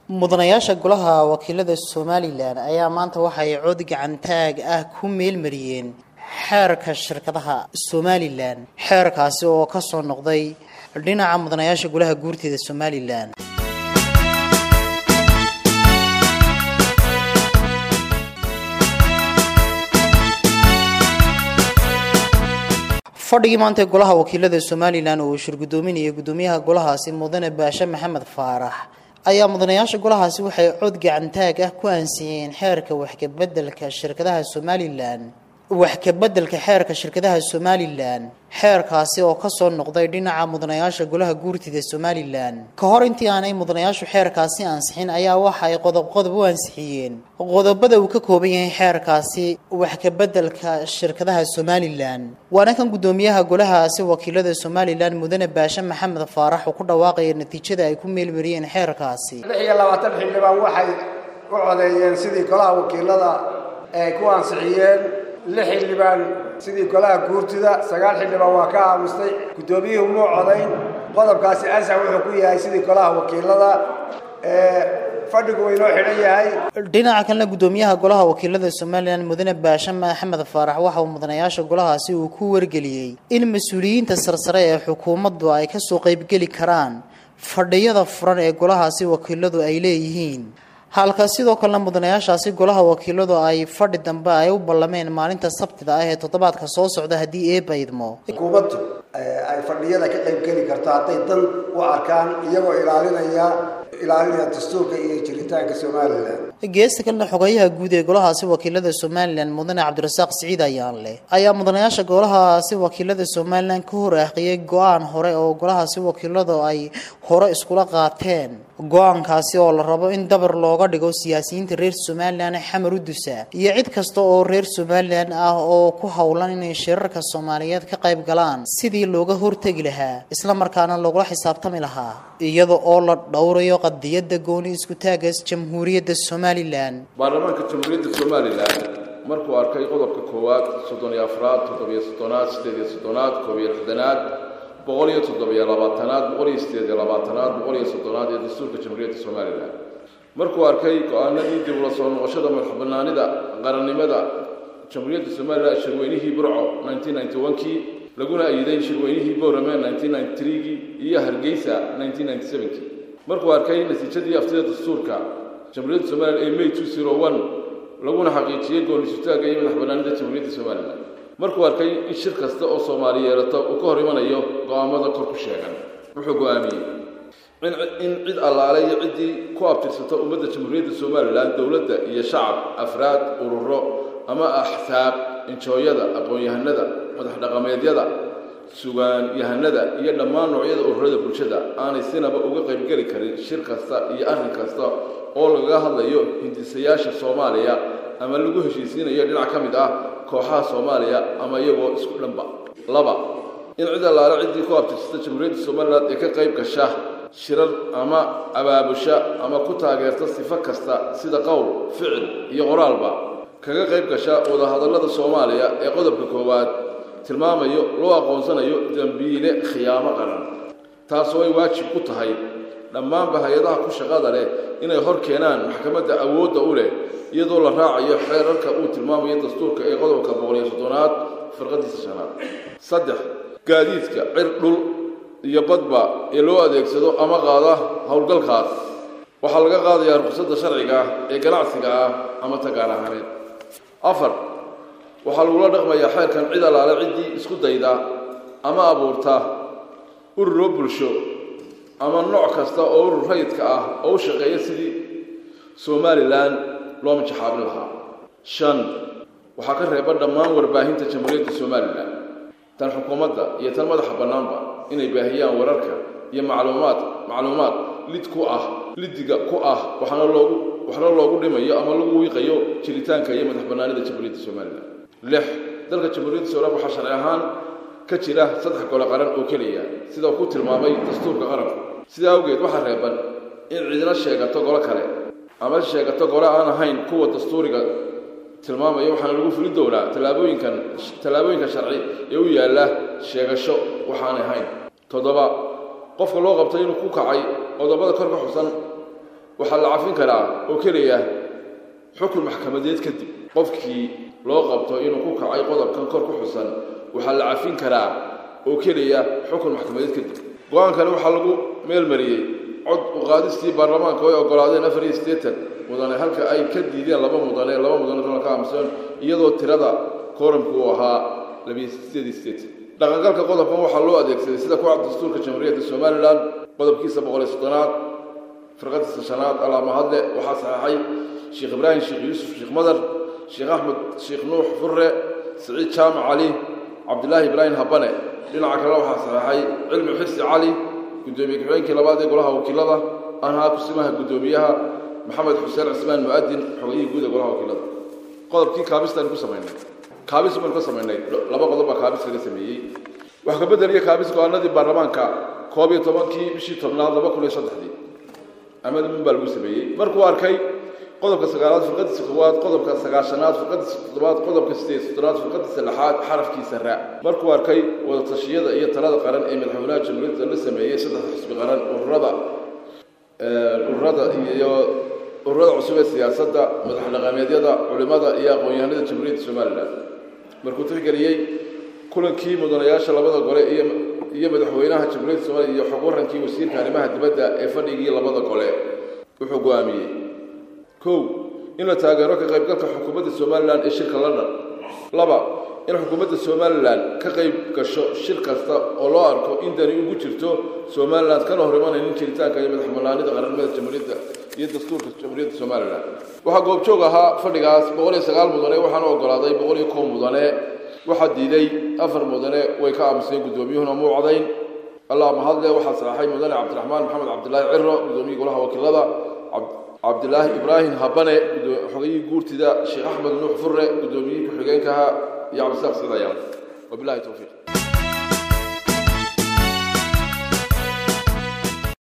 mudanayaasha golaha wakiilada somalilan ayaa maanta waxay cod gacantaag ah ku meelmariyeen xeerka shirkadaha somalilan xeerkaasi oo ka soo noqday dhinaca mudanayaasha golaha guurteeda somalilan fadhigii maanta ee golaha wakiilada somalilan oo uu shirgudoominayay gudoomiyaha golahaasi mudane baashe maxamed faarax ayaa mudanayaasha golahaasi waxay cod gacantaag ah ku aansiiyeen xeerka waxkabedelka shirkadaha somalilan waxkabedelka xeerka shirkadaha somalilan xeerkaasi oo kasoo noqday dhinaca mudanayaasha golaha guurtida somalilan ka hor intii aanay mudanayaashu xeerkaasi ansixin ayaa waxa ay qodob qodob u ansixiyeen qodobada uu ka kooban yahay xeerkaasi waxkabedelka shirkadaha somalilan waana kan gudoomiyaha golahaasi wakiilada somalilan mudane baashe maxamed faarax uu ku dhawaaqaya natiijada ay ku meelmariyeen xeerkaasi lix iyo labaatan xildhibaan waxay u codeeyeen sidii golaha wakiilada ay ku ansixiyeen lix xildhibaan sidii golaha guurtida sagaal xildhibaan waa ka aamustay guddoomiyuhu muu codayn qodobkaasi ansax wuxuu ku yahay sidii golaha wakiilada fadhigu waynoo xidhan yahay dhinaca kalena gudoomiyaha golaha wakiilada somalilan mudane baashe maxamed faarax waxa uu mudanayaasha golahaasi uu ku wargeliyey in mas-uuliyiinta sarsare ee xukuumaddu ay kasoo qaybgeli karaan fadhiyada furan ee golahaasi wakiiladu ay leeyihiin halka sidoo kalena mudanayaashaasi golaha wakiiladu ay fadhi dambe ay u ballameen maalinta sabtida ah ee toddobaadka soo socda haddii eeba idmo xukuumaddu ay fadhiyada ka qayb geli karto hadday dan u arkaan iyagoo ilaalinaya ilaalinaya dastuurka iyo jiritaanka somalilan geesta kalena xogeyaha guud ee golahaasi wakiilada somalilan mudane cabdirasaaq siciid ayaanleh ayaa mudanayaasha golahaasi wakiilada somalilan ka hor aaqiyay go-aan hore oo golahaasi wakiiladu ay hore iskula qaateen go-aankaasi oo la rabo in dabar looga dhigo siyaasiyiinta reer somalilan xamar u dusa iyo cid kasta oo reer somalilan ah oo ku howlan inay shirarka soomaaliyeed ka qayb galaan sidii looga hortegi lahaa islamarkaana lagula xisaabtami lahaa iyada oo la dhowrayo qadiyada gooni iskutaagas jamhuuriyadda somalilan baarlamaanka jamhuuriyadda somalilan markuu arkay qodobka koowaad soddon iyo afraad toddobiyo soddonaad sideed iyo soddonaad koob iyo lixdanaad boqol iyo toddobiyo labaatanaad boqol iyo sideed iyo labaatanaad boqol iyo soddonaad ee dastuurka jamhuuriyadda somalilan markuu arkay go-aanadii dib ula soo noqoshada madaxbanaanida qarannimada jamhuuriyadda somalilan shirweynihii burco nineteen ninety one-kii laguna ayiday shirweynihii boorame nineteen ninety three-gii iyo hargeysa nineteen ninety seven-kii markuu arkay natiijadii aftida dastuurka jamhuuriyadda somalilan ee may two zero one laguna xaqiijiyey goonisutaagga iyo madaxbanaanida jamhuuriyadda somalilan markuu arkay in shir kasta oo soomaali yeelato uu ka hor imanayo go-aamada kor ku sheegan wuxuu go-aamiyey in cid allaale iyo ciddii ku abtirsato ummadda jamhuuriyadda somalilan dowladda iyo shacab afraad ururo ama axsaab injooyada aqoon-yahanada madax dhaqameedyada sugaanyahanada iyo dhammaan noocyada ururada bulshada aanay sinaba uga qaybgeli karin shir kasta iyo arrin kasta oo lagaga hadlayo hindisayaasha soomaaliya ama lagu heshiisiinayo dhinac ka mid ah kooxaha soomaaliya ama iyagoo isku dhanba laba in cid allaale ciddii ku abtirsata jamhuuriyadda somalilan ee ka qayb gasha shirar ama abaabusha ama ku taageerta sifo kasta sida qowl ficil iyo qoraalba kaga qayb gasha wadahadallada soomaaliya ee qodobka koowaad tilmaamayo loo aqoonsanayo dembiile khiyaamo qaran taasoo ay waajib ku tahay dhammaanba hay-adaha ku shaqada leh inay hor keenaan maxkamadda awoodda u leh iyadoo la raacayo xeerarka uu tilmaamayo dastuurka ee qodobka boqoliyo soddonaad firqadiisa shanaad saddex gaadiidka cir dhul iyo badba ee loo adeegsado ama qaada howlgalkaas waxaa laga qaadayaa ruqsadda sharciga ah ee ganacsiga ah ama tagaan ahaaneed afar waxaa lagula dhaqmayaa xeerkan cid allaale ciddii isku dayda ama abuurta ururo bulsho ama nooc kasta oo urur rayidka ah oo u shaqeeya sidii somalilan loo majaxaabin lahaa shan waxaa ka reeba dhammaan warbaahinta jamhuuriyadda somalilan tan xukuumadda iyo tan madaxa bannaanba inay baahiyaan wararka iyo macluumaad macluumaad lid ku ah lidiga ku ah waxaana loogu waxna loogu dhimayo ama lagu wiiqayo jiritaanka iyo madax bannaanida jamhuuriyadda somalilan lix dalka jamhuuriyadda somalilan waxaa sharci ahaan ka jira saddex gole qaran oo keliya sida uu ku tilmaamay dastuurka qaranku sidaa awgeed waxaa reeban in cidina sheegato golo kale ama sheegato gole aan ahayn kuwa dastuuriga tilmaamaya waxaana lagu fulin doonaa tallaabooyinkan tallaabooyinka sharci ee u yaalla sheegasho waxaanay ahayn toddoba qofka loo qabtay inuu ku kacay qodobada kor ka xusan waxaa la cafin karaa oo keliya xukun maxkamadeed kadib qofkii loo qabto inuu ku kacay qodobkan kor ku xusan waxaa la cafin karaa oo keliya xukun maxkamadeed kadib go-aankani waxaa lagu meelmariyey cod uqaadistii baarlamaanka ay ogolaadeen afar iyo siddeetan mudane halka ay ka diideen laba mudane laba mudane doona ka aamusan iyadoo tirada kooramku uu ahaa labiyo sideed iyo siddeetan dhaqangalka qodobkan waxaa loo adeegsaday sida kuwa dastuurka jamhuuriyadda somalilan qodobkiisa boqol iyo soddonaad firqadiisa shanaad alaamahadle waxaa saxeexay sheekh ibraahim sheekh yuusuf sheekh madar sheekh axmed sheekh nuux furre siciid jaamac cali cabdilaahi ibraahim habane dhinaca kale waxaa saxeexay cilmi xirsi cali guddoomiye ku-xigeenkii labaad ee golaha wakiilada anhaa kusimaha guddoomiyaha maxamed xuseen cismaan mu'adin xogayihii guud ee golaha wakiilada qodobkii kaabistaan ku samaynay kaabis baynu ka samaynay laba qodob baa kaabis laga sameeyey wax ka bedeliya kaabis go-aanadii baarlamaanka koob iyo tobankii bishii tobnaad laba kun iyo saddexdii amadamin baa lagu sameeyey markuu arkay qodobka sagaalaad firqadiisa koowaad qodobka sagaashanaad firqadiisa toddobaad qodobka sideed soddonaad firqadiisa lixaad xarafkiisa raa markuu arkay wadatashyada iyo talada qaran ee madaxweynaha jamhuuriyadda la sameeyey saddex xisbi qaran ururada ururada iyo ururada cusub ee siyaasadda madax dhaqameedyada culimada iyo aqoon-yahanada jamhuuriyadda somalilan markuu tixgeliyey kulankii mudanayaasha labada gole iyo iyo madaxweynaha jamhuuriyadda somaliya iyo xog warankii wasiirka arrimaha dibadda ee fadhigii labada gole wuxuu go-aamiyey kow in la taageero ka qaybgalka xukuumadda somalilan ee shirka london laba in xukuumadda somalilan ka qayb gasho shir kasta oo loo arko in dani ugu jirto somalilan kana hor imanaynin jiritaanka iyo madax banaanida qaranimada jamhuuriyadda iyo dastuurka jamhuuriyadda somalilan waxaa goobjoog ahaa fadhigaas boqol iyo sagaal mudane waxaana ogolaaday boqol iyo kow mudane waxaa diiday afar mudane way ka aamuseen guddoomiyuhuna muu codayn allah mahadle waxaa saxaxay mudane cabdiraxmaan maxamed cabdilaahi ciro guddoomiye golaha wakiilada cabdilaahi ibraahim habane xogayihii guurtida sheekh axmed nuux furre guddoomiyihii ku-xigeenkaha iyo cabdisaaq sicid ayaan wabilahi towfiiq